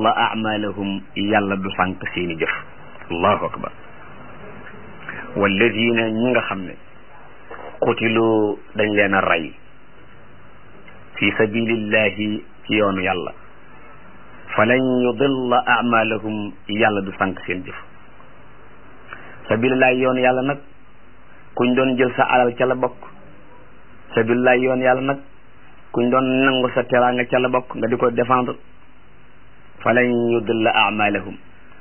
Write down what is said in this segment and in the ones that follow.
la amalahum yàlla du sànq seeni jëf allahu akbar walladina ñi nga xam ne qutilu dañ leen a rey fi sabilillahi ci yoonu yàlla falan yudilla amalahum yàlla du sànq seen jëf sabilillahi yoonu yàlla nag kuñ doon jël sa alal ca la bokk sabilillahi yoonu yàlla nag kuñ doon nangu sa teraanga ca la bokk nga di ko défendre falan yudilla amalahum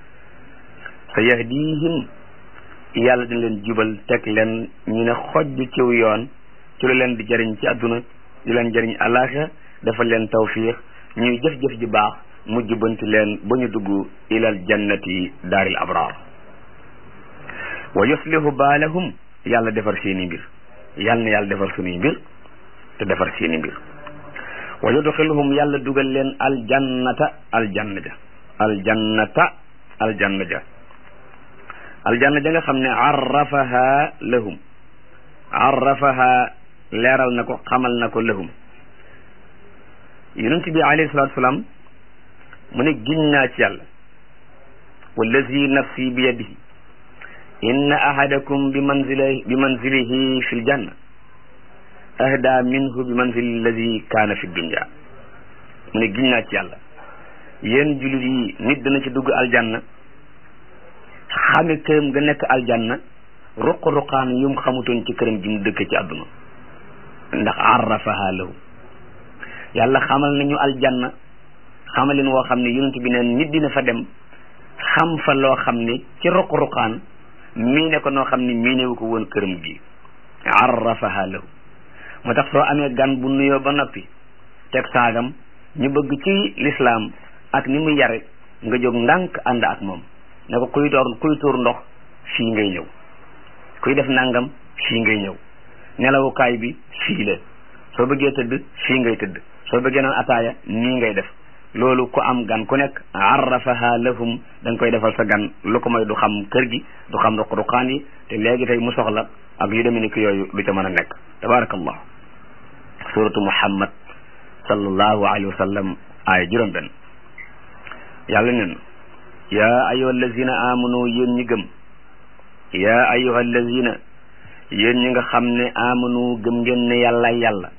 sa yahdihim yàlla dina leen jubal teg leen ñu ne xojj ciw yoon ci lu leen di jëriñ ci àdduna di leen jëriñ alaxira dafa leen tawfiix ñuy jëf-jëf ji baax mu jubanti leen ba ñu dugg ilal jannati daaril abraar wa yuslihu baalahum yàlla defar seeni mbir yàlla na yàlla defar sunuy mbir te defar seeni mbir wa yudxiluhum yàlla dugal leen aljannata aljanna ja aljannata aljanna ja aljanna ja nga xam ne arrafaha lahum arrafaha leeral na ko xamal na ko lahum yonent bi alayhi salatu wasalaam mu ne giñ naa ci yàlla wallazi nafsi bi yadihi inna ahadakum bi manzili bi manzilihi fi ljanna ahda minhu bi manzili alladi kaana fi dunya mu ne giñ naa ci yàlla yéen jullit yi nit dana ci dugg aljanna xame këram nga nekk aljanna ruq-ruqaan yum xamutoon ci këram ji mu dëkk ci àdduna ndax arrafaha lahu yàlla xamal nañu aljanna xamalin woo xam ne yonent bi neen nit dina fa dem xam fa loo xam ne ci ruq-ruqaan mii ne ko noo xam ne mii newu ko woon këram gi arrafaha lahu moo tax soo amee gan bu nuyoo ba noppi teg saagam ñu bëgg ci lislaam ak ni mu yare nga jóg ndànk ànd ak moom ne ko kuy door kuy tuur ndox fii ngay ñëw kuy def nangam fii ngay ñëw nelawukaay bi fii la soo bëggee tëdd fii ngay tëdd soo bëggee naan ataaya nii ngay def loolu ku am gan ku nekk arrafaha lahum da nga koy defal sa gan lu ko mooy du xam kër gi du xam ruq-ruqaan yi te léegi tey mu soxla ak yu demee ni ki yooyu du ca mën a nekk tabarakallah suratu muhammad sallallahu alayhi wa sallam aaya juróom benn yàlla nen yaa ayyuha allazina amanu yéen ñi gëm yaa ayyuha allazina yéen ñi nga xam ne amanu gëm ngeen ne yàlla yàlla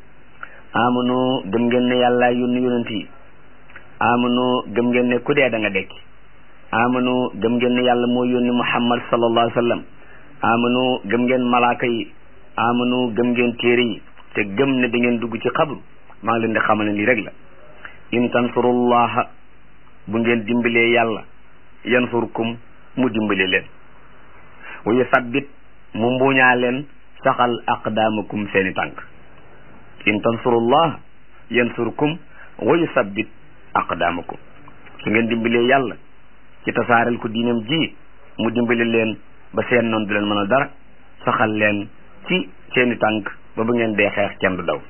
amanu gëm ngeen ne yàlla yónni yonent yi amanu gëm ngeen ne ku dee da nga dekki amanu gëm ngeen ne yàlla moo yónni muhammad sallallahu alayhi wa sallam amanu gëm ngeen malaaka yi amanu gëm ngeen téere yi te gëm ne da ngeen dugg ci xabru maa ngi leen di xamal ne lii rek la in tansurullaha bu ngeen dimbalee yàlla yansurkum mu dimbale leen wa yusabbit mu mbuñaa leen saxal aqdaamakum seeni tànk in tansurullah yansurkum wa yusabbit aqdaamakum su ngeen dimbalee yàlla ci tasaareel ko diinam ji mu dimbale leen ba seen noon du leen mën a dara saxal leen ci seeni tànk ba bu ngeen dee xeex kenn du daw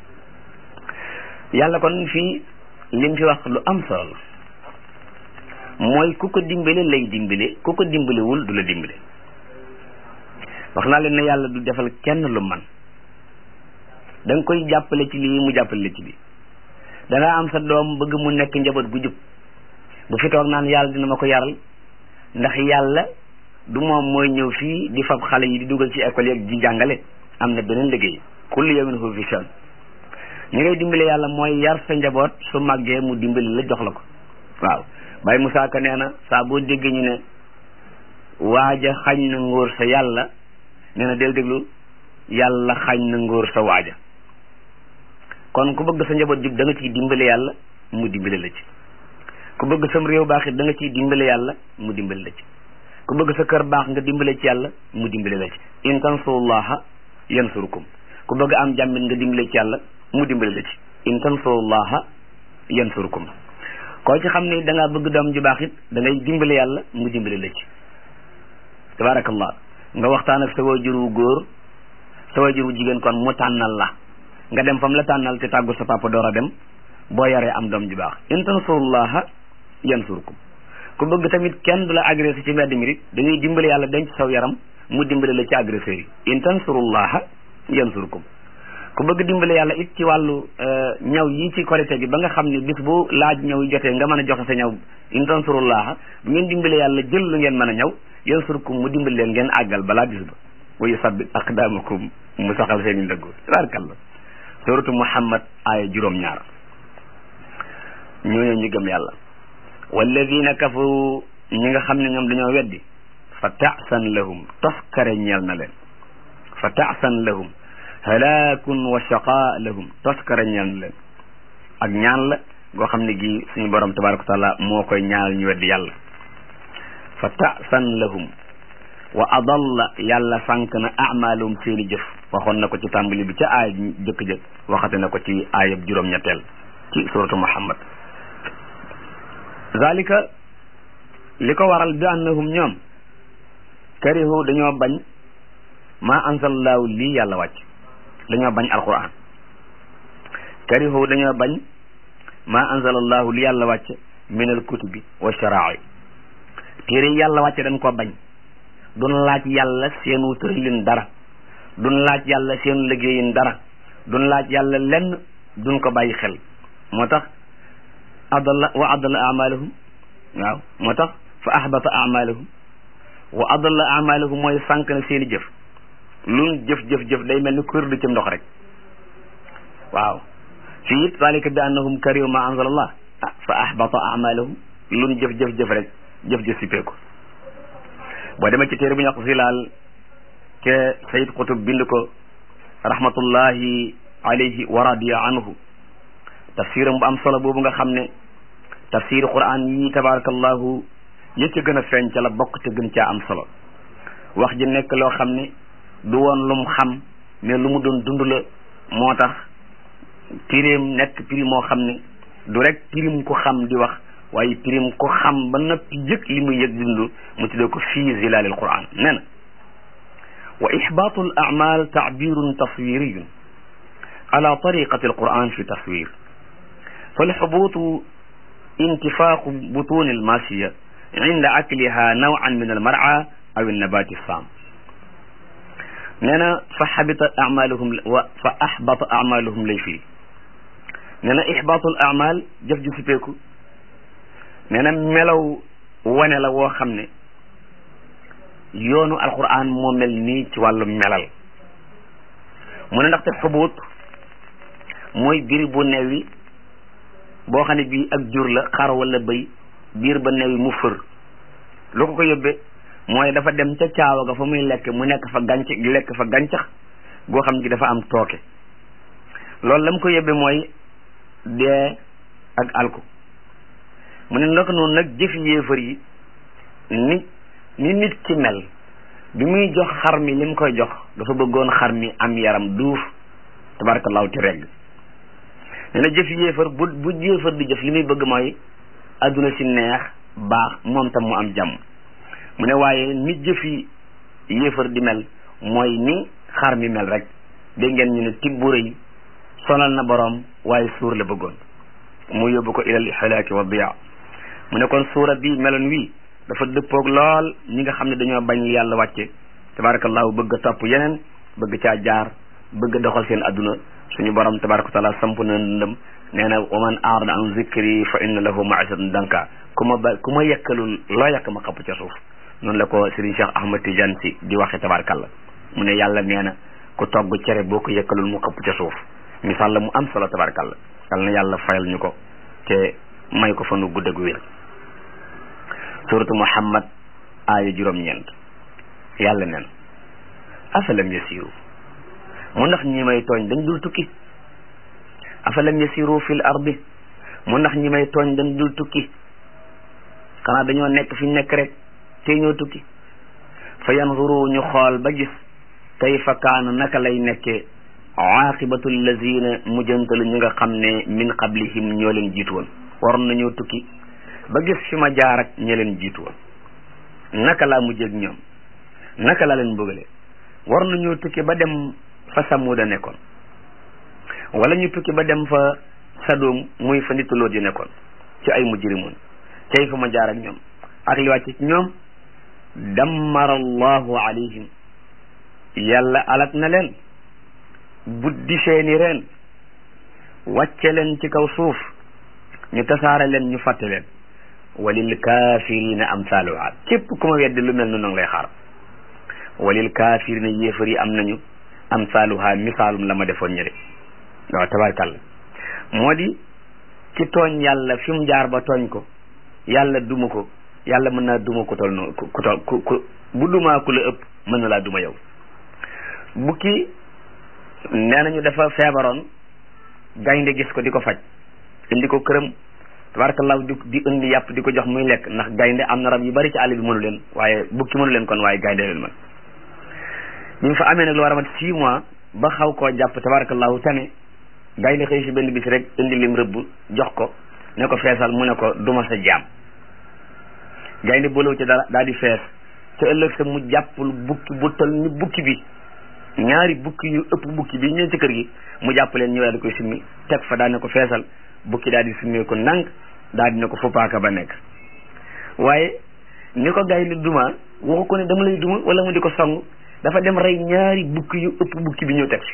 yàlla kon fii lim fi wax lu am solo la mooy ku ko dimbale lay dimbale ku ko dimbalewul du la dimbale wax naa leen ne yàlla du defal kenn lu man da nga koy jàppale ci lii mu jàppale la ci lii da nga am sa doom bëgg mu nekk njaboot gu jub bu fi toog naan yàlla dina ma ko yaral ndax yàlla du moom mooy ñëw fii di fab xale yi di dugal ci école yeeg di jàngale am na beneen liggéey kullu yawmin huwa fi sha'n ñi ngay dimbale yàlla mooy yar sa njaboot su màggee mu dimbali la jox la ko waaw Baye Moussa Ka nee na saa boo déggee ñu ne waaja xañ na ngóor sa yàlla nee na del déglu yàlla xañ na ngóor sa waaja kon ku bëgg sa njaboot jub da nga ciy dimbale yàlla mu dimbale la ci ku bëgg sam réew baax it da nga ciy dimbale yàlla mu dimbale la ci ku bëgg sa kër baax nga dimbale ci yàlla mu dimbale la ci in tansurullaha yansurkum ku bëgg am jàmmit nga dimbale ci yàlla mu dimbale la ci in tansurullaha yansurkum koo ci xam ne da ngaa bëgg doom ju baax it da ngay dimbale yàlla mu dimbale la ci tabarakallah nga waxtaan ak sa waajur wu góor sa waajur wu jigéen kon mu tànnal la nga dem fam la tànnal te tàggu sa papa door a dem boo yaree am doom ju baax in tansurullaha yansurkum ku bëgg tamit kenn du la agressé ci mbedd mi rit da ngay dimbale yàlla denc saw yaram mu dimbale la ci agresseur yi in tansurullaha yansurkum ku bëgg dimbale yàlla it ci wàllu ñaw yi ci korite gi ba nga xam ne bis bu laaj ñëw jotee nga mën a joxe sa ñaw in tansurullaha bu ngeen dimbale yàlla jël lu ngeen mën a ñaw yansurkum mu dimbali leen ngeen àggal balaa bis ba wa yusabbit aqdamakum mu saxal seen i ndëggu tabarakallah suratu muhammad aaya juróom ñaar ñooñu ñu gëm yàlla walladina kafaru ñi nga xam ne ñoom dañoo weddi fa taasan lahum toskare ñeel na leen fa taasan lahum halaakun wa shaqa lahum toskare ñeel na leen ak ñaan la goo xam ne gi suñu borom tabaraka wa taala moo koy ñaanal ñu weddi yàlla fa taasan lahum wa adalla yàlla sànq na amalum seeni jëf waxoon na ko ci tàmbali bi ca aaya jëkk-jëkk waxate na ko ci aayab juróom-ñetteel ci suratu muhammad zalika li ko waral bi annahum ñoom karihu dañoo bañ ma anzalallahu lii yàlla wàcc dañoo bañ alquran karihu dañoo bañ ma anzalallahu li yàlla wàcc min al kutubi wa shara'i téere yàlla wàcc dañ ko bañ duñ laaj yàlla seenu tëralin dara duñ laaj yàlla seenu liggéeyin dara duñ laaj yàlla lenn duñ ko bàyyi xel moo tax adalla wa adalla amalahum waaw moo tax fa ahbata amalahum wa adalla amalahum mooy sànq na seeni jëf luñ jëf jëf jëf day mel ni kuréel du ci ndox rek waaw fii it zalika bi annahum karihu ma anzala allah fa ahbata amalahum luñ jëf jëf jëf rek jëf jëf sippeeku boo demee ci téere bu ñu wax zilaal ke sayid qutub bind ko rahmatullahi alayhi wa radiya anhu tafsiram bu am solo boobu nga xam ne tafsir quran yi tabarakallahu yë ca gën a feeñ ca la bokk te gën caa am solo wax ji nekk loo xam ne du woon lu mu xam mais lu mu doon dund la moo tax pirim nekk prix moo xam ne du rek pirim ko xam di wax waaye pirim ko xam ba noppi yëg li muy yëg dund mu tuddee ko fii zilalil quran nee na wa ixbaatu al amal taabirun taswiriyun ala tariqati al quran fi taswir فالحبوط انتفاخ بطون الماشية عند أكلها نوعا من المرعى أو النبات الصام نانا فحبط أعمالهم و فأحبط أعمالهم لي فيه نانا إحباط الأعمال جف جف بيكو نانا ملو wane la woo xam ne yoonu alquran moo mel nii ci wàllu melal mu ne ndaxte xubuut mooy biri bu newi boo xam ne bii ak jur la xar wala bëy biir ba newi mu fër lu ko ko yóbbee mooy dafa dem ca caawa ga fa muy lekk mu nekk fa gàncax lekk fa gàncax goo xam ne dafa am tooke loolu la mu ko yóbbee mooy dee ak alku mu ne naka noonu nag jëfi yéefar yi ni ni nit ki mel bi muy jox xar mi li mu koy jox dafa bëggoon xar mi am yaram duuf tabarakallahu ti regg nee na jëf yéefar bu bu yéefar di jëf li muy bëgg mooy adduna si neex baax moom tam mu am jàmm mu ne waaye ni jëfi yéefar di mel mooy ni xar mi mel rek dégg ngeen ñu ne tibbu rëy sonal na boroom waaye suur la bëggoon mu yóbbu ko ilal xalaaki wa diya mu ne kon suura bi meloon wii dafa dëppoog lool ñi nga xam ne dañoo bañ li yàlla wàcce tabarakallahu bëgg a topp yeneen bëgg caa jaar bëgg a doxal seen adduna suñu borom tabaraka wa taala samp na ndëm nee na wa man aarada an zikri fa inna lahu maisatan danka ku ma ba ku ma yekkalul loo yekk ma xapp ca suuf noonu la ko Serigne Cheikh Ahmad Tidiane si di waxe tabarakallah mu ne yàlla nee na ku togg cere boo ko yekkalul mu xapp ca suuf misaal la mu am solo tabarakallah yal na yàlla fayal ñu ko te may ko fa nu gudd ak wér suratu muhammad aaya juróom-ñeent yàlla neen afalam yasiru mu ndax ñi may tooñ dañ dul tukki afalam yasiru fil ardi mu ndax ñi may tooñ dañ dul tukki xanaa dañoo nekk fi nekk rek te ñoo tukki fa yanzuru ñu xool ba gis kayfa kaana naka lay nekkee aqibatu allazina mujjantalu ñi nga xam ne min qablihim ñoo leen jiitu woon waroon nañoo tukki ba gis fi ma jaar ak ñi leen jiitu woon naka laa mujjee ak ñoom naka laa leen bëggale war nañoo tukki ba dem fa samuda nekkoon wala ñu tukki ba dem fa sadoom muy fa nitaloot yi nekkoon ci ay mujrimoon cay fa ma jaar ak ñoom ak li wàcc ci ñoom dammara allahu alayhim yàlla alak na leen buddi seeni reen wàcce leen ci kaw suuf ñu tasaare leen ñu fàtte leen walil kaafirina amsaaluha képp ku ma weddi lu mel noonu ngi lay xaar walil kaafirina yéefar yi am nañu amsaaluha misaalum la ma defoon ñëre waaw tabarkàlla moo di ci tooñ yàlla fi mu jaar ba tooñ ko yàlla duma ko yàlla mën naa duma ko tol noonu ku tol ku ku bu dumaa ku la ëpp mën na laa duma yow bukki nee nañu dafa feebaroon gaynde gis ko di ko faj indi ko këram tabarakallahu di di indi yàpp di ko jox muy lekk ndax gaynde am na rab yu bari ci àll bi mënu leen waaye bukki mënu leen kon waaye gaynde leen man bi mu fa amee nag lu war a mat six mois ba xaw koo jàpp tabarakallahu tane gaynde xëy si benn bis rek indi lim rëbb jox ko ne ko feesal mu ne ko duma sa jaam gaynde boolow ci dara daal di fees te ëllëg sa mu jàppul bukki bu tol ni bukki bi ñaari bukki yu ëpp bukki bi ñëw ci kër gi mu jàpp leen ñëw daal di koy simmi teg fa daal ne ko feesal bukki daal di simmee ko ndànk daal di ne ko fuppaaka ba nekk waaye ni ko gaynde duma waxu ko ne dama lay duma wala mu di ko song dafa dem rey ñaari bukki yu ëpp bukki bi ñëw teg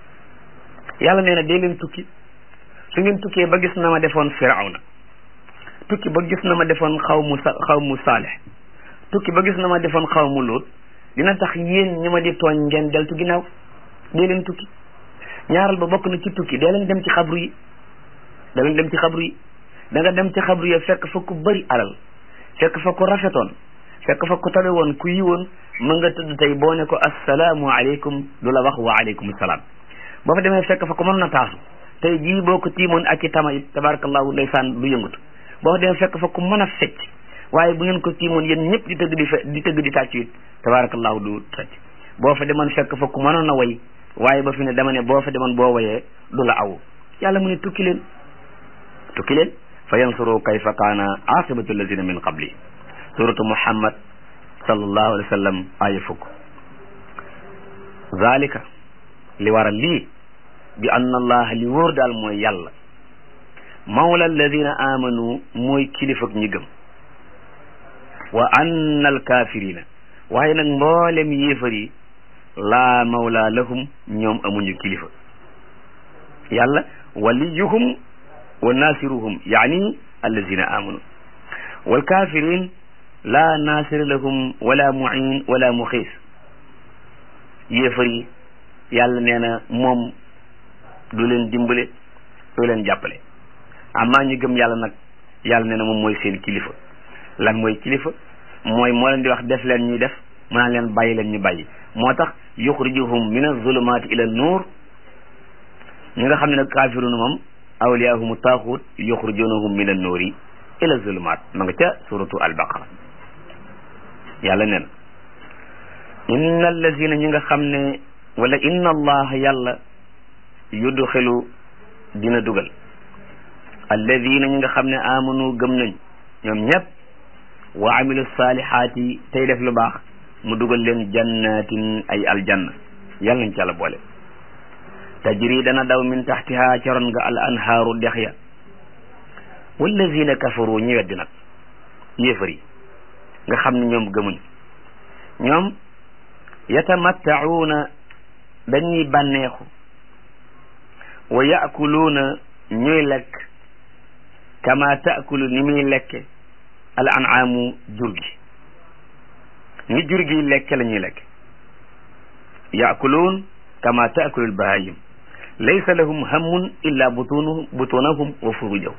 fi yàlla nee na dee leen tukki su ngeen tukkee ba gis na ma defoon firawna tukki ba gis na ma defoon xaw mu sa xaw mu saalix tukki ba gis na ma defoon xaw mu lóot dina tax yéen ñi ma di tooñ ngeen deltu ginnaaw dee leen tukki ñaaral ba bokk na ci tukki dee leen dem ci xabru yi da leen dem ci xabru yi da nga dem ci xabru yi fekk fa ku bëri alal fekk fa ku rafetoon fekk fa ku tabe woon ku yiwoon mën nga tëdd tey boo ne ko assalaamu aleykum du la wax wa aleykum salaam boo fa demee fekk fa ko mën na taasu tey jii boo ko tiimoon ak i tama it tabarakallahu ndeysaan du yëngatu boo fa demee fekk fa ku mën a fecc waaye bu ngeen ko tiimoon yéen ñëpp di tëgg di fe di tëgg di tàccu it tabarakallahu du tàcc boo fa demoon fekk fa ku mënoon a way waaye ba fi ne dama ne boo fa demoon boo wayee du la aw yàlla mu ne tukki leen tukki leen fa yansuru kayfa kaana aqibatu allazina min qabli suratu muhammad sallallahu alayhi wa sallam aya fukk zalika li waral lii bi anna allah li wóor daal mooy yàlla mawla alladina amanu mooy kilifak ñi gëm wa anna alkafirina waaye nag mboolem yéefar yi laa mawla lahum ñoom amuñu kilifa yàlla waliyuhum wa nasiruhum yaani alladina amanu walkafirin laa nasira lahum wala muin wala muxiis yéefar yi yàlla nee na moom du leen dimbale du leen jàppale amaa ñu gëm yàlla nag yàlla nee na moom mooy seen kilifa lan mooy kilifa mooy moo leen di wax def leen ñuy def mu naan leen bàyyi leen ñu bàyyi moo tax yuxrijuhum min azulumaati ila nuur ñi nga xam ne nag kaafiruuna moom awliyahumu taaxut yuxrijunahum min annuuri ila zulumaat ma nga ca suratu albaqara yàlla nee na inna allazina ñi nga xam ne wala inna allah yàlla yudxilu dina dugal alladina ñi nga xam ne amanu gëm nañ ñoom ñëpp wa amilu saalihaati tey def lu baax mu dugal leen jannatin ay aljanna yàlla nañ ci yàlla boole tajri dana daw min taxtiha caron nga al anhaaru dex ya wallazina kafaru ñi weddi nag yéefar yi nga xam ne ñoom gëmuñ ñoom yatamattacuuna dañuy bànneexu wa yaakuluuna ñuy lekk kama taakulu ni muy lekke al anaamu jur gi ni jur gi lekke la ñuy lekk yaakuluun kama taakulu lbahayim laysa lahum hammun illa butunuhum butunahum wa furujahum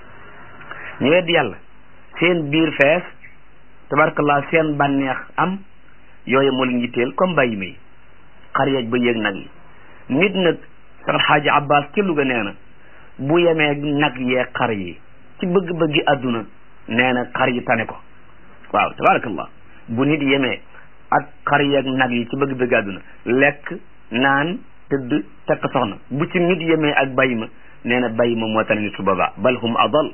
ñu weddi yàlla seen biir fees tabarakallah seen bànneex am yooyu moo leen yitteel comme bàyyi may xar yeeg ba yéeg nag yi nit nag sax xaaji abbas ci Luga nee na bu yemee nag yee xar yi ci bëgg-bëggi àdduna nee na xar yi tane ko waaw tabarakallah bu nit yemee ak xar yeeg nag yi ci bëgg-bëggi àdduna lekk naan tëdd takk soxna bu ci nit yemee ak bàyyi ma nee na bàyyi ma moo tane nit su boobaa bal hum adal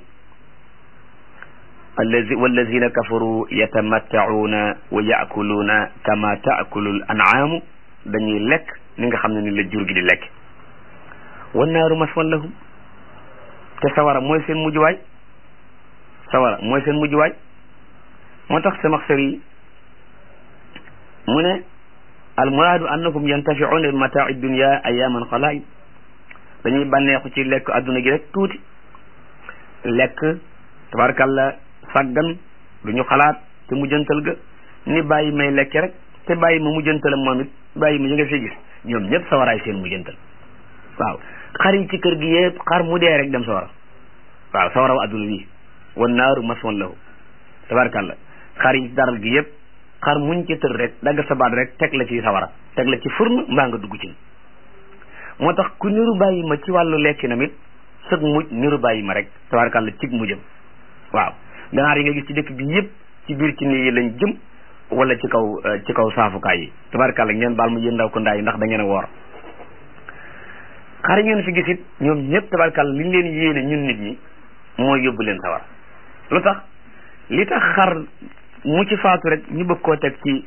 allazi wallazina kafaru yatamattacuuna wa yaakuluuna kama taakulu l anaamu dañuy lekk ni nga xam ne ni la jur gi di lekk wannaaru maswan lahum te sawara mooy seen mujjuwaay sawara mooy seen mujjuwaay moo tax sama sër yi mu ne al muraadu annahum yantafiuuna bi mataai dunia ayaman xalaay dañuy bànneexu ci lekk adduna gi rek tuuti lekk tabarkalla sàggan du ñu xalaat te mujjantal ga ni bàyyi may lekke rek te bàyyi ma mujjantalam moom it bàyyi ma ñu nga fi gis ñoom ñëpp sawaraay seen mujjantal waaw xar yi ci kër gi yëpp xar mu dee rek dem sawara waaw sawara wa adduna bi wan naaru mason lahu tabarkalla xar yi daral gi yëpp xar muñ ci tër rek dagg sa baat rek teg la ci sawara teg la ci furn mbaa nga dugg ci moo tax ku niru bàyyi ma ci wàllu lekki namit sëg mujj niru bàyyi ma rek tabarkalla cig mujjam waaw ganaar yi nga gis ci dëkk bi yëpp ci biir ci nii lañ jëm wala ci kaw ci kaw saafukaay yi tabarkalla ngeen baal mu yéen ndaw ko ndaa yi ndax da ngeen a woor xar yi ngeen fi gis it ñoom ñëpp tabarkalla li ñu leen yéene ñun nit ñi mooy yóbbu leen sawar lu tax li tax xar mu ci faatu rek ñu bëgg koo teg ci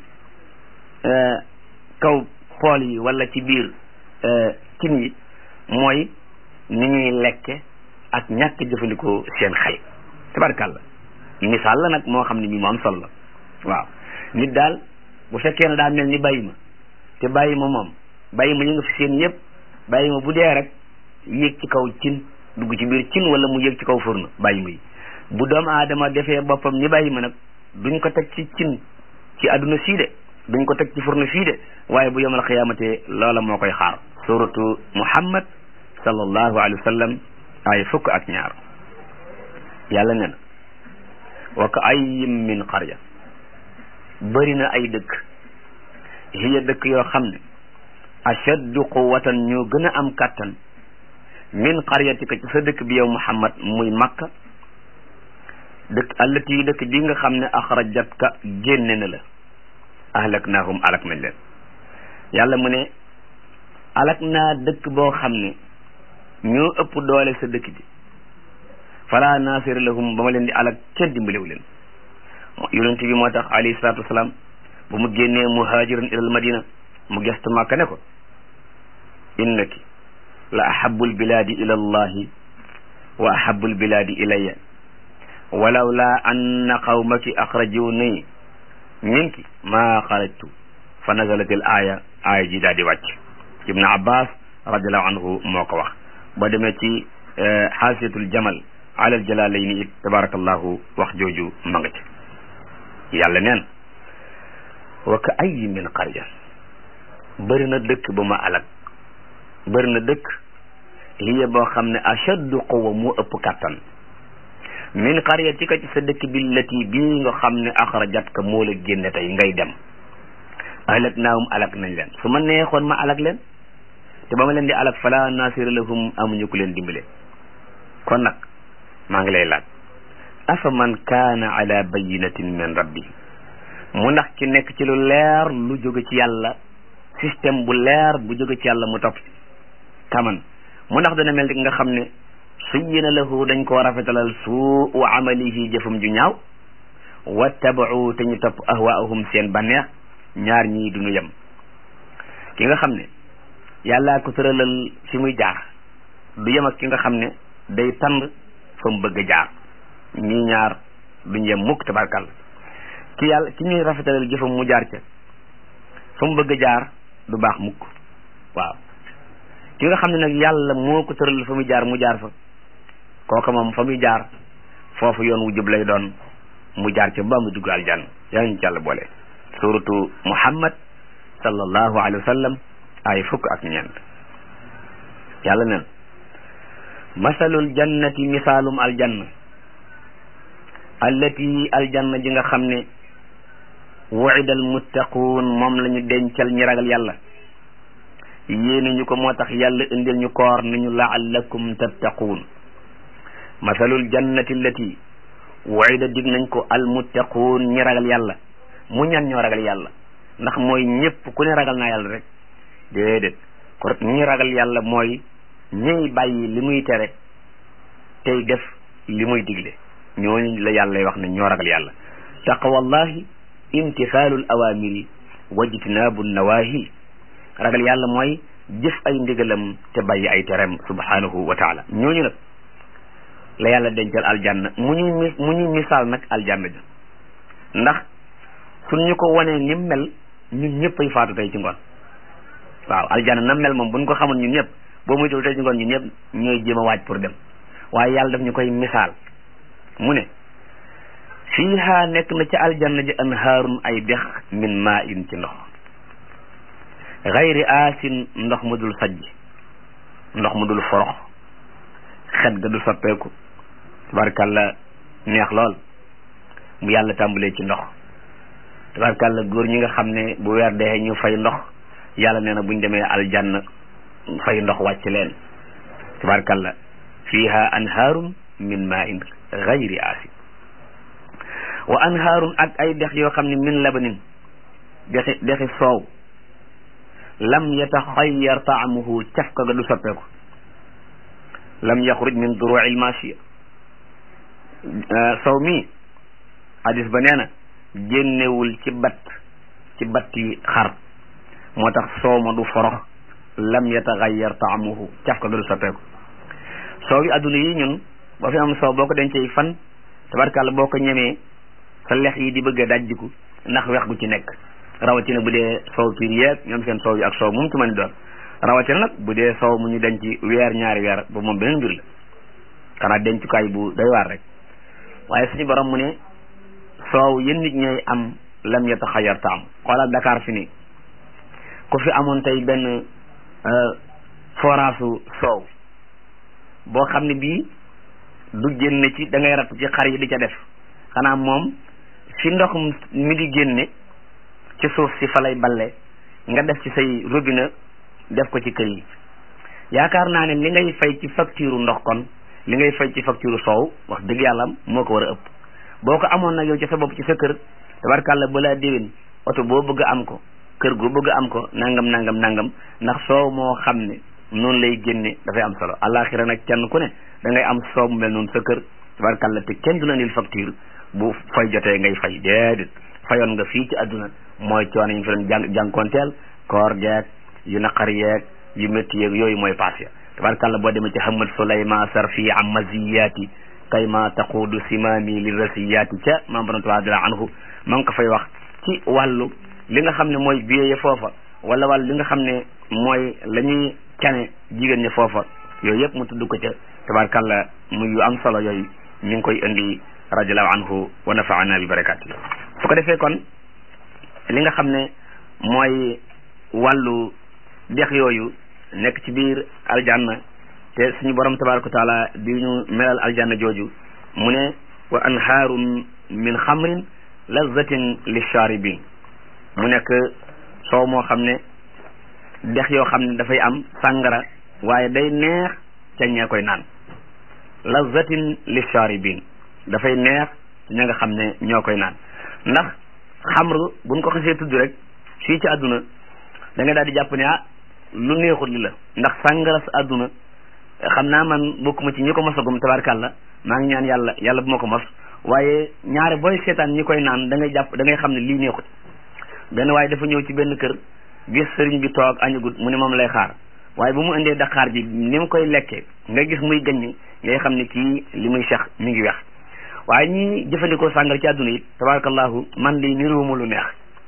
kaw pool yi wala ci biir cin yi mooy ni ñuy lekke ak ñàkk jëfandikoo seen xel tabarkalla misaal la nag moo xam ne mi mu am solo la waaw nit daal bu fekkee ne daa mel ni bàyyi ma te bàyyi ma moom bàyyi ma ñu nga fi seen yëpp bàyyi ma bu dee rek yéeg ci kaw cin dugg ci biir cin wala mu yéeg ci kaw furna bàyyi ma yi bu doomu aadama defee boppam ni bàyyi ma nag duñ ko teg ci cin ci àdduna sii de duñ ko teg ci furna fii de waaye bu yomal xiyaamate loola moo koy xaar suratu muhammad sallallahu alayhi wa sallam ay fukk ak ñaar yàlla ne na wa ka ayyin min qarya bëri na ay dëkk hiya dëkk yoo xam ne ashaddu quwatan ñoo gën a am kàttan min qaryatika ci sa dëkk bi yow muhammad muy makka dëkk allati dëkk bi nga xam ne axrajatka génne na la ahlaknaahum alak nañ leen yàlla mu ne alak naa dëkk boo xam ne ñoo ëpp doole sa dëkk bi fala nasira lahum ba ma leen di alak kenn dimbalewu leen yonent bi moo tax alayhi salaatu wasalaam bu mu génnee muhaajiran ilal madina mu gestu màkka ne ko innaki la ahabul bilaadi ila allahi wa ahabul bilaadi ilayya walaw laa anna qawmaki axrajuni minki maa xarajtu fa nazalat al aaya aaya ji daal di wàcc ibnu abbas radiallahu anhu moo ko wax ba demee ci xaasiyatul jamal alal jalaalayni it tabarakallahu wax jooju ma nga ci yàlla neen wa ka ayyi min qarya bëri na dëkk ba ma alak bëri na dëkk hiya boo xam ne ashaddu quwa moo ëpp kattan min qaryatika ci sa dëkk bi lati bii nga xam ne axrajat ka moo la génne tey ngay dem alak naahum alak nañ leen su ma neexoon ma alak leen te ba ma leen di alak fala nasira lahum amuñu ku leen dimbale kon nag maa ngi lay laaj afa man kaana ala bayinatin min rabbi mu ndax ci nekk ci lu leer lu jóge ci yàlla système bu leer bu jóge ci yàlla mu topp kaman mu ndax dana mel nga xam ne suyyina lahu dañ koo rafetalal suu wa amalihi jëfam ju ñaaw wattabau te ñu topp ahwaahum seen banneex ñaar ñii duñu yem ki nga xam ne yàllaa ko tëralal fi muy jaar du yem ak ki nga xam ne day tànd fa mu bëgg a jaar ñii ñaar duñu yem mukk tabarkal ki yàlla ki ñuy rafetalal jëfam mu jaar ca fa mu bëgg a jaar du baax mukk waaw ki nga xam ne nag yàlla moo ko tëral fa muy jaar mu jaar fa kooka moom fa muy jaar foofu yoon wu jub lay doon mu jaar ca ba mu dugg aljanna yaa ngi ci yàlla boole suratu muhammad sallallahu alayhi wa sallam ay fukk ak ñeent yàlla nen masalul jannati misaalum aljanna allati aljanna ji nga xam ne wu'ida almuttaquun moom la ñu dencal ñi ragal yàlla yéene ñu ko moo tax yàlla indil ñu koor ni ñu laallakum tattaquun masalul jannati allati wu'ida dig nañ ko almuttaquun ñi ragal yàlla mu ñan ñoo ragal yàlla ndax mooy ñëpp ku ne ragal naa yàlla rek déedéet ko ñi ragal yàlla mooy ñiy bàyyi li muy tere tey def li muy digle ñooñu la yàlla wax ne ñoo ragal yàlla taqwallahi imtisaalul awamiri wajtinaabu nawahi ragal yàlla mooy jëf ay ndigalam te bàyyi ay terem subhanahu wa taala ñooñu nag la yàlla dencal aljanna mu ñuy mi mu ñuy misaal nag aljanna ja ndax suñ ñu ko wanee ni mel ñun ñëpp ay faatu tey ci ngoon waaw aljanna na mel moom buñ ko xamoon ñun ñëpp boo muy tey ci ngoon ñun ñëpp ñooy jéem a waaj pour dem waaye yàlla daf ñu koy misaal mu ne fiiha nekk na ci aljanna ji anhaarun ay dex min maa in ci ndox xayri aasin ndox mu dul sajj ndox mu dul forox xet ga du soppeeku tabarkàlla neex lool mu yàlla tàmbalee ci ndox tabarkàlla góor ñi nga xam ne bu weer dee ñu fay ndox yàlla nee na buñ demee aljanna fay ndox wàcc leen tabarkàlla fiiha anhaarun min maa in xayri aasin wa anhaarun ak ay dex yoo xam ne min labanin dexi dexi soow lam yataxayyar taamuhu cafka ga du soppeeku lam yaxruj min duruci lmachia soow mi hadis ba nee na génnewul ci bat ci batti xar moo tax soow ma du forox lam yataxayyar taamuhu cafka ga du soppeeku soow yi adduna yi ñun boo fi am soow boo ko dencee fan tabarkàlla boo ko ñemee sa lex yi di bëgg a dajjiku ndax wex gu ci nekk rawatina bu dee soow piir yeeg ñoom seen soow yi ak soow moom ci mën doon rawatina nag bu dee soow mu ñu denc weer ñaari weer ba moom beneen mbir la xanaa dencukaay bu doy waar rek waaye suñu borom mu ne soow yéen nit ñooy am lam yataxayar taam xoolal Dakar fi ni ku fi amoon tey benn forage soow boo xam ne bii du génne ci da ngay ratt ci xar yi di ca def xanaa moom fi ndox mi di génne ci suuf si fa lay balle nga def ci say robinet def ko ci kër yi yaakaar naa ne li ngay fay ci facture ndox kon li ngay fay ci facture soow wax dëgg yàlla moo ko war a ëpp boo ko amoon nag yow ci sa bopp ci sa kër tabarkàlla balaa déwén oto boo bëgg am ko kër goo bëgg am ko nangam nangam nangam ndax soow moo xam ne noonu lay génne dafay am solo alaxira nag kenn ku ne da ngay am soow mu mel noonu sa kër tabarkàlla te kenn du la nil facture bu fay jotee ngay fay déedéet fayoon nga fii ci àdduna mooy coono yi ñu fi doon jàng jànkonteel koor geeg yu naqar yeeg yu métti yeeg yooyu mooy paas ya tabarkàlla boo demee ci hamad sulayma sarfi am maziyaati kay ma taquudu simaami li rasiyaati ca maam borom taala anhu ma ngi ko fay wax ci wàllu li nga xam ne mooy biyee foofa wala wàllu li nga xam ne mooy la ñuy cane jigéen ñi foofa yooyu yëpp mu tudd ko ca tabarkàlla muy yu am solo yooyu ñu ngi koy indi radiallahu anhu wa nafaana bi barakaati su ko defee kon li nga xam ne mooy wàllu dex yooyu nekk ci biir aljanna te suñu borom tabaraka wa taala di ñu melal aljanna jooju mu ne wa anhaarun min xamrin lazatin lisharibin mu nekk soow moo xam ne dex yoo xam ne dafay am sàngara waaye day neex ca ñee koy naan lazatin lisharibin dafay neex ña nga xam ne ñoo koy naan ndax xamru buñ ko xasee tudd rek fii ci àdduna da nga daal di jàpp ne ah lu neexut li la ndax sàngara sa àdduna xam naa man bokkuma ci ñi ko mosagum tabarkàlla maa ngi ñaan yàlla yàlla bu ma ko mos waaye ñaare booy seetaan ñi koy naan da ngay jàpp da ngay xam ne lii neexut benn waaye dafa ñëw ci benn kër gis sëriñ bi toog añagut mu ne moom lay xaar waaye bu mu indee daqaar ji ni mu koy lekkee nga gis muy gaññ ngay xam ne kii li muy sex mi ngi wex waaye ñi jëfandikoo sàngara ci àdduna it tabarakallahu man di niruwuma lu neex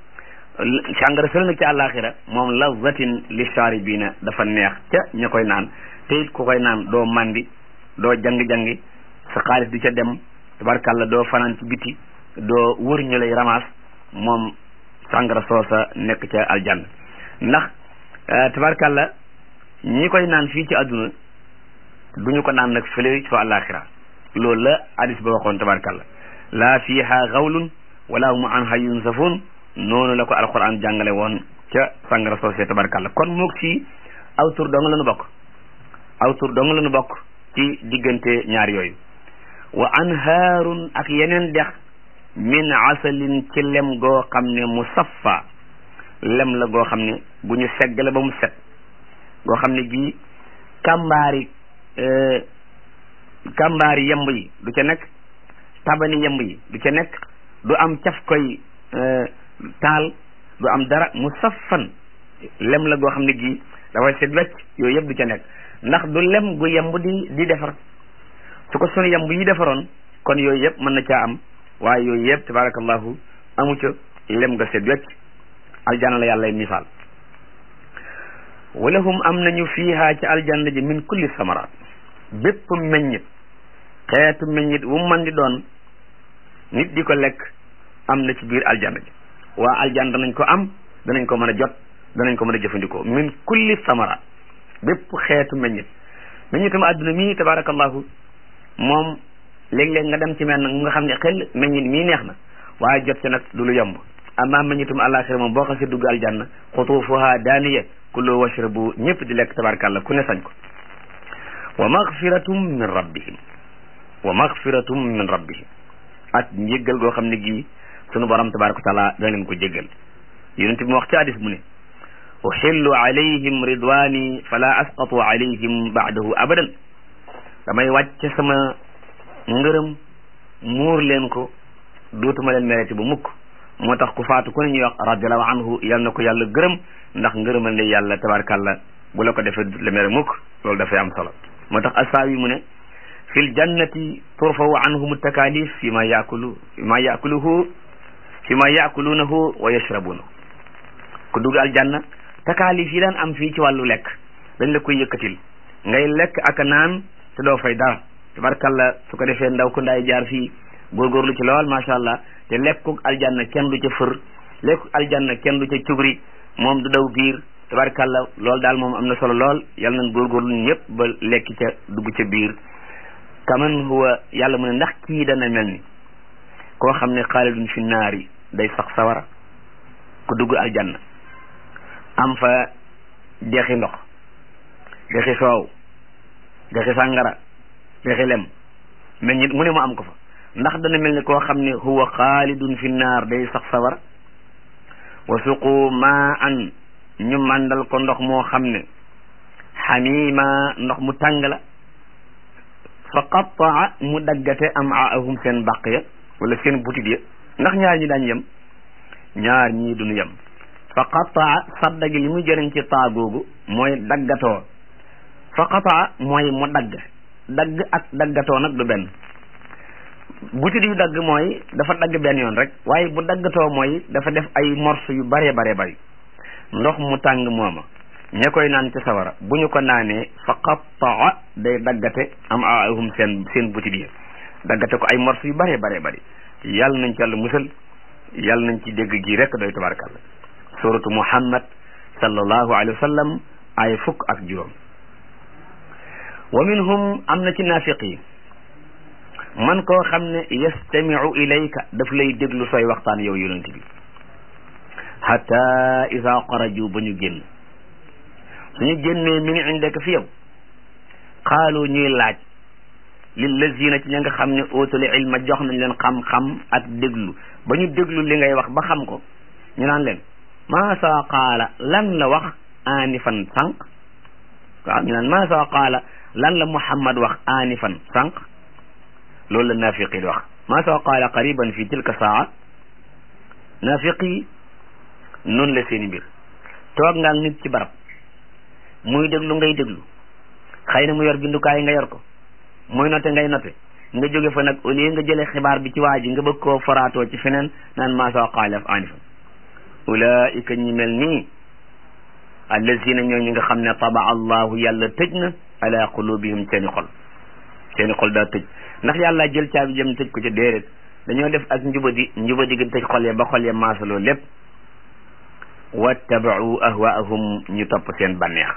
sàngara sël nag ci àllaaxira moom lazatin li shaaribina dafa neex ca ña koy naan te it ku koy naan doo mandi doo jang-jangi sa xaalis di ca dem tabarakalla doo fanaan ci biti doo wër ñu lay ramaas moom sàngara soosa nekk ca aljanna ndax tabarakalla ñi koy naan fii ci àdduna duñu ko naan nag fële fa àllaaxira loolu la hadis ba waxoon tabarakalla laa fiiha gawlun wala hum anha yunsafun noonu la ko alquran jàngale woon ca sàngara soosé tabarakalla kon moog si aw tur dong la nu bokk aw tur dong la nu bokk ci diggante ñaar yooyu wa anhaarun ak yeneen dex min asalin ci lem goo xam ne musaffa lem la goo xam ne bu ñu segg la ba mu set goo xam ne bii kàmbaari kàmbaari yemb yi du ca nekk tabani yemb yi du ca nekk du am caf koy taal du am dara musaffan lem la goo xam ne gii dafay set wecc yooyu yëpp du ca nekk ndax du lem gu yemb di di defar su ko sunu yemb yi defaroon kon yooyu yëpp mën na caa am waaye yooyu yëpp tabarakallahu amu ca lem nga set wecc aljanna la yàlla misaal walahum am nañu fiiha ci aljanna ji min kulli samaraat bépp meññit xeetu meññit wu man di doon nit di ko lekk am na ci biir aljanna ji waa aljanna danañ ko am danañ ko mën a jot danañ ko mën a jëfandikoo min kulli samaraat bépp xeetu meññit meññitam adduna mii tabarakallahu moom léeg-léeg nga dem ci mel nag nga xam ne xel meññit mii neex na waaye jot ci nag du lu yomb amma meññitum àllaaxira moom boo xasee dugg aljanna xutuufuha daaniya kulu washrabu ñëpp di lekk tabarakallah ku ne sañ ko wa magfiratum min rabbihim wa magfiratum min rabbihim ak njéggal goo xam ne gii sunu borom tabaraka wa taala dana leen ko jéggal yonent bi mu wax ci hadis mu ne uxillu alayhim ridwani fala asqatu alayhim baadahu abadan damay wàcce sama ngërëm muur leen ko dootuma leen mereti bu mukk moo tax ku faatu ku ne ñuy wax radiallahu anhu yal na ko yàlla gërëm ndax ngërëmal ne yàlla tabarakallah bu la ko defee le mere mukk loolu dafay am solo moo tax asaawi mu ne fi l jannati turfawu anhum takalif fi ma yakulu fi ma yakuluhu fi ma yakulunahu wa yashrabunahu ku dugg aljanna takaalif yi daan am fii ci wàllu lekk dañ la koy yëkkatil ngay lekk ak naan te doo fay dara tabarkalla su ko defee ndaw ko ndaay jaar fii góorgóorlu ci lool macha allah te lekkuk aljanna kenn du ca fër lekkuk aljanna kenn du ca cubri moom du daw biir tabarkalla loolu daal moom am na solo lool yal nañ góorgóorlu ñëpp ba lekki ca dugg ca biir kaman huwa yàlla mu ne ndax kii dana mel ni koo xam ne xaalidun fi naari day sax sawara ku dugg aljanna am fa dexi ndox dexi soow dexi sàngara dexi lem meññit mu ne mu am ko fa ndax dana mel ni koo xam ne huwa xaalidun fi naar day sax sawara wa suqu ma an ñu màndal ko ndox moo xam ne xamima ndox mu tàng la fa qattaa mu daggate am aahum seen bàq ya wala seen butit ya ndax ñaar ñi daañ yem ñaar ñii duñu yem fa qataa sadda gi li muy jëriñ ci taa googu mooy daggatoo fa qataa mooy mu dagg dagg ak daggatoo nag du benn butit yu dagg mooy dafa dagg benn yoon rek waaye bu daggatoo mooy dafa def ay morceau yu bare bare bari ndox mu tàng mooma ña koy naan ci sawara bu ñu ko naanee fa qataa day daggate am aahum seen seen butit yi daggate ko ay morceau yu bare bare bari yàlla nañ ci yàlla musal yàlla nañ ci dégg gi rek doy tabarakallah suratu muhammad sallallahu alayhi wa sallam ay fukk ak juróom wa minhum am na ci naafiq yi man koo xam ne yastamiu ilayka daf lay déglu sooy waxtaan yow yonent bi hatta ida xaraju ba ñu génn suñu génnee min indaka fi yow xaalu ñuy laaj lillazina ci ña nga xam ne ootul ilma jox nañ leen xam-xam ak déglu ba ñu déglu li ngay wax ba xam ko ñu naan leen maasa qaala lan la wax aanifan sànq waaw ñu naan maasa qaala lan la muhammad wax aanifan sànq loolu la naafiqi di wax maasa qaala qariban fi tilka saa naafiqi noonu la seeni mbir toog nga ak nit ci barab muy déglu ngay déglu xëy na mu yor bindukaay nga yor ko muy note ngay note nga jóge fa nag au lieu nga jëlee xibaar bi ci waa ji nga bëgg koo faraatoo ci feneen naan maasa qaala aanifan ulaika ñi mel nii allazina ñoo ñi nga xam ne taba allahu yàlla tëj na ala qulubihim seeni xol seeni xol daa tëj ndax yàlla jël caabi jëm tëj ko ca déedéet dañoo def ak njubadi njubadi gi tëj xol ya ba xol ya maasaloo lépp wattabau ahwaahum ñu topp seen bànneex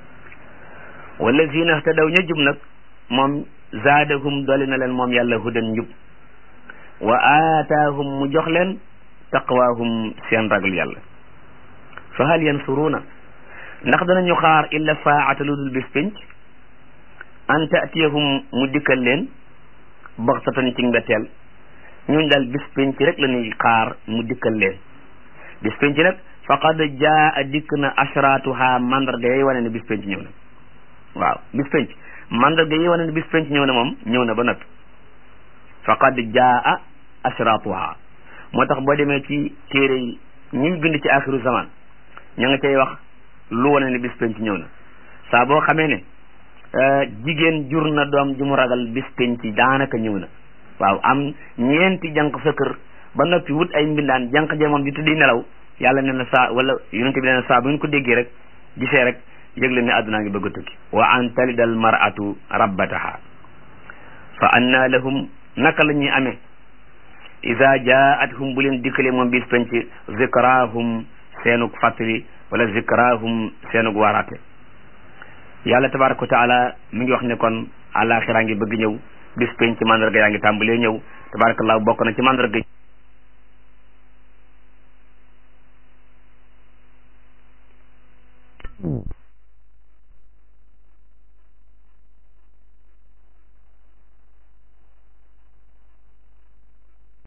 wallazina htadaw ña jub nag moom zaadahum dooli na leen moom yàlla hudan njub wa aataahum mu jox leen taqwaahum seen ragal yàlla fa hal yansuruuna ndax danañu xaar illa saata lu dul bis pénc an taatiyahum mu dikkal leen baxtatan ci mbetteel ñun daal bis pénc rek la ñuy xaar mu dikkal leen bis pénc nag faqad jaa dikk na ashratuha mandarga yi wane ne bis pénc ñëw na waaw bis pénc mandarga yi wane ne bis pénc ñëw na moom ñëw na ba noppi faqad jaa ashratuha moo tax boo demee ci téere yi ñuy bind ci axiru zaman ña nga cay wax lu wane ne bis penc ñëw na saa boo xamee ne jigéen jur na doom ju mu ragal bis penc daanaka ñëw na waaw am ñeenti jànq sa kër ba noppi wut ay mbindaan jànq ja moom di tuddi nelaw yàlla nee na saa wala yonente bi nee na saa bu ngeen ko déggee rek gisee rek yëgle ne àdduna ngi bëgg a tukki wa an talidal mar'atu rabbataha fa anna lahum naka la ñuy amee ida jaathum bu leen dikkalee moom bis penc zikrahum seenug fàttali wala zikrahum seenug waaraate yàlla tabaraka wa taala mi ngi wax ne kon àlaxiraa ngi bëgg ñëw bis penc mandarga yaa ngi tàmbalee ñëw tabarakallah bokk na ci mandarga